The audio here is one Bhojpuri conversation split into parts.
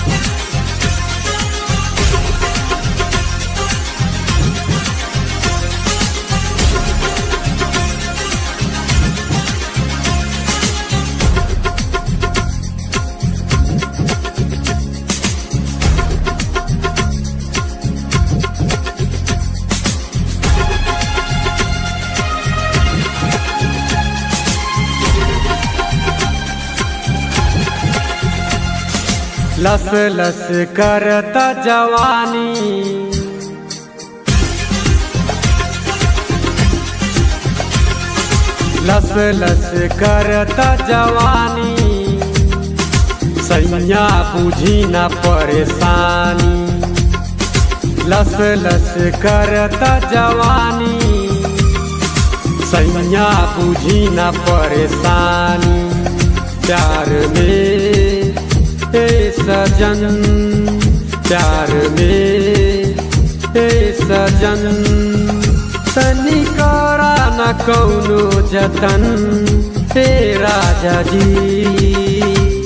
लस लस करता जवानी लस लस करता जवानी सैया बुझी न परेशानी लस लस करता जवानी सैया बुझी न परेशानी प्यार में हे सजन प्यार में हे सजन तनिकारा न कौनो जतन हे राजा जी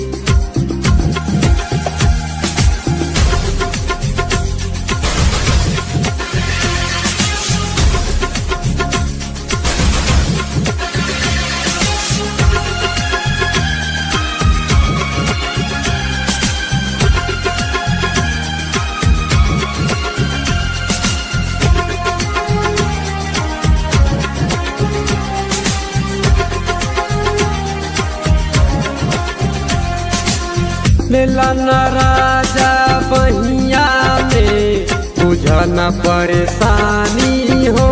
मिलन राजा बहिया में बुझन परेशानी हो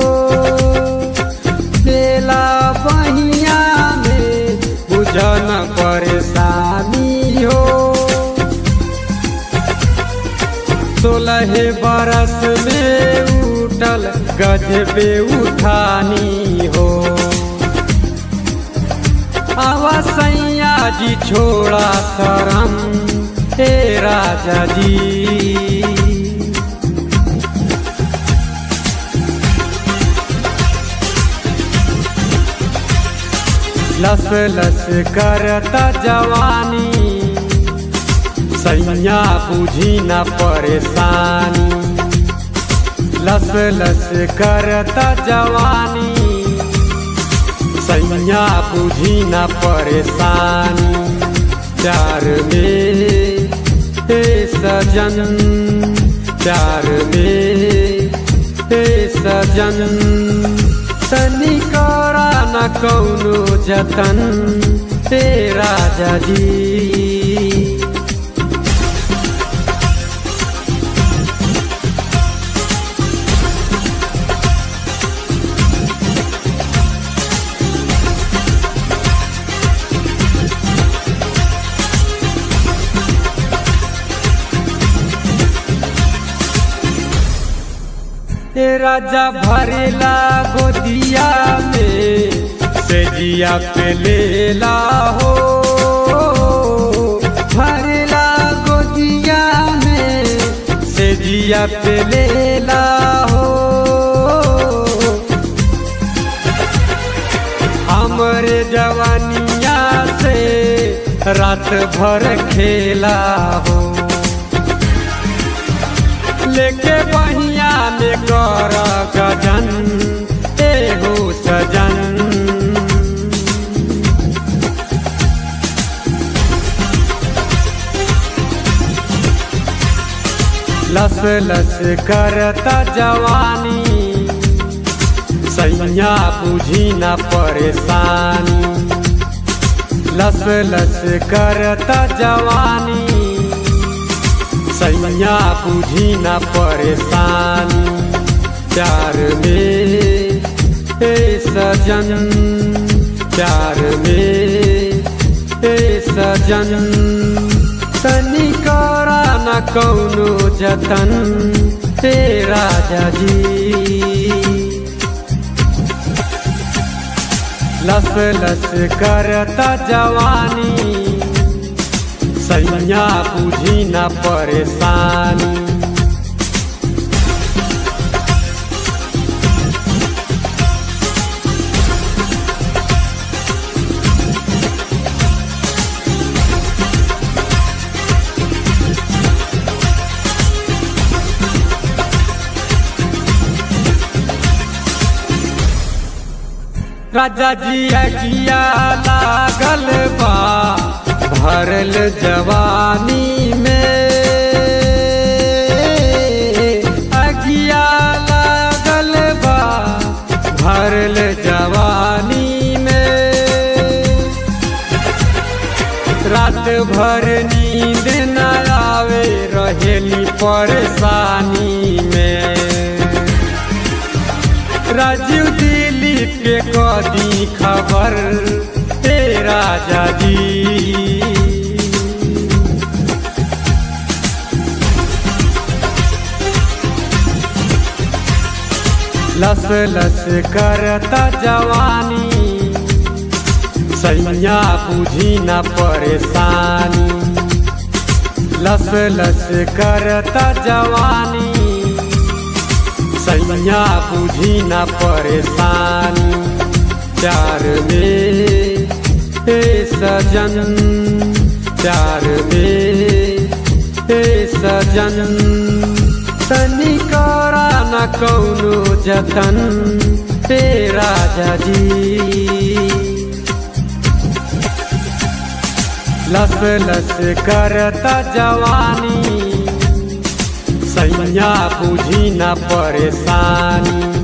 बेला बहिया में बुझन परेशानी हो सोलह बरस में उठल गजबे उठानी हो अवसैया जी छोड़ा शरम हे राजा जी लस लस करता जवानी सैया बुझी न परेशानी लस लस करता जवानी सैया बुझी न परेशानी प्यार में हे सजन प्यार में हे सजन तनिकारा न कौनो जतन हे राजा जी ए राजा भरेला गोदिया में से जिया पे लेला हो भरेला गोदिया में से जिया पे लेला हो हमरे जवानिया से रात भर खेला हो लेके बहिया में कर गजन एगो सजन लस लस करता जवानी सैया बुझी न परेशानी लस लस करता जवानी सैया बुझी न परेशानी प्यार में हे सजन प्यार में हे सजन तनिकारा न कौनो जतन हे राजा जी लस लस करता जवानी सैया बुझी न परेशानी राजा जी अगिया लागल बा भरल जवानी में अगिया लागल बा भरल जवानी में रात भर नींद न आवे रहेली परेशानी में राजीव दिलीप के कदी खबर ते राजा जी लस लस करता जवानी सैया बुझी न परेशानी लस लस करता जवानी सैया बुझी न परेशानी प्यार में हे सजन प्यार में हे सजन तनिकारा न कौनो जतन हे राजा जी लस लस करता जवानी सैया बुझी न परेशानी